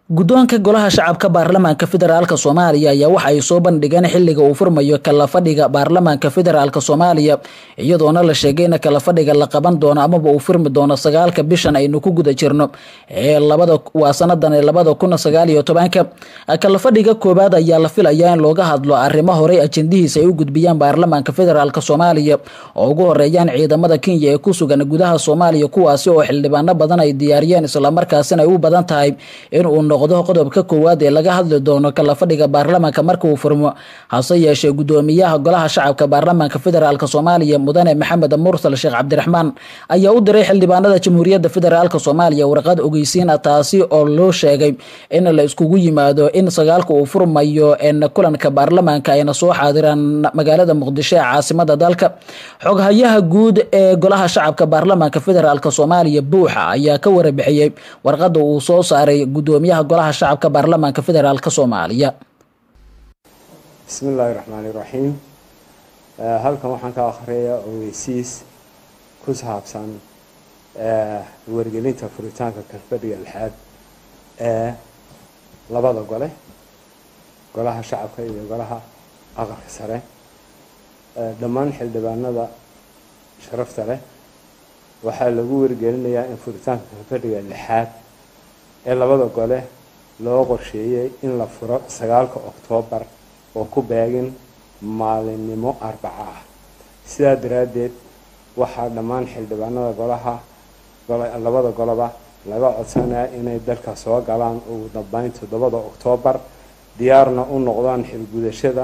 guddoonka golaha shacabka baarlamaanka federaalk soomaaliya ayaa waxa ay soo bandhigeen xiliga uu furmayo kala fadhiga baarlamaanka federaalk soomaaliya iyadoona la sheegay in kala fadhiga la qaban doono amaba uu furmi doono sagaalka bishan aynu ku guda jirno ee labada waa sanadan ee labada kun sagaal iyo tobanka kala fadhiga koowaad ayaa la filayaa in looga hadlo arrimo horey ajendihiisa ay u gudbiyaan baarlamaanka federaalk soomaaliya oo ugu horeeyaan ciidamada kenya ee ku sugan gudaha soomaaliya kuwaasi oo xildhibaano badan ay diyaariyeen islamarkaasina ay u badan tahay inuu noqdo qodobka koowaad ee laga hadli doono kala fadhiga baarlamaanka marka uu furmo hase yeeshee gudoomiyaha golaha shacabka baarlamaanka federaalk soomaaliya mudane maxamed mursal sheekh cabdiraxmaan ayaa u diray xildhibaanada jamhuuriyadda federaalk soomaaliya warqad ogeysiin ah taasi oo loo sheegay in la iskugu yimaado in sagaalka uu furmayo kulanka baarlamaanka ayna soo xaadiraan magaalada muqdisho ee caasimada dalka xoghayaha guud ee golaha shacabka baarlamaanka federaalk soomaaliya buuxa ayaa ka warabixiyey warqada uu soo saaray gudoomiyaha golaha shacabka baarlamaanka federaalk soomaaliya bismi illaahi raxmaani raxiim halkan waxaan ka akhriyaa ogeysiis ku saabsan wargelinta furitaanka kalfadhiga lixaad ee labada gole golaha shacabka iyo golaha aqalka sare dhammaan xildhibaanada sharafta leh waxaa lagu wargelinayaa in furitaanka kalfadhiga lixaad ee labada gole loo qorsheeyey in la furo sagaalka oktoobar oo ku beegin maalinimo arbaco ah sidaa daraaddeed waxaa dhammaan xildhibaanada golaha labada goloba laga codsanaya inay dalka soo galaan ugu dambeyn toddobada oktoobar diyaarna u noqdaan xilgudashada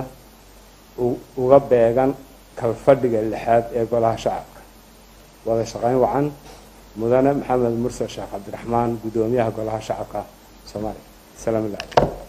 uga beegan kalfadhiga lixaad ee golaha shacabka wada shaqeyn wacan mudane maxamed mursal sheekh cabdiraxmaan guddoomiyaha golaha shacabka soomaaliya salaam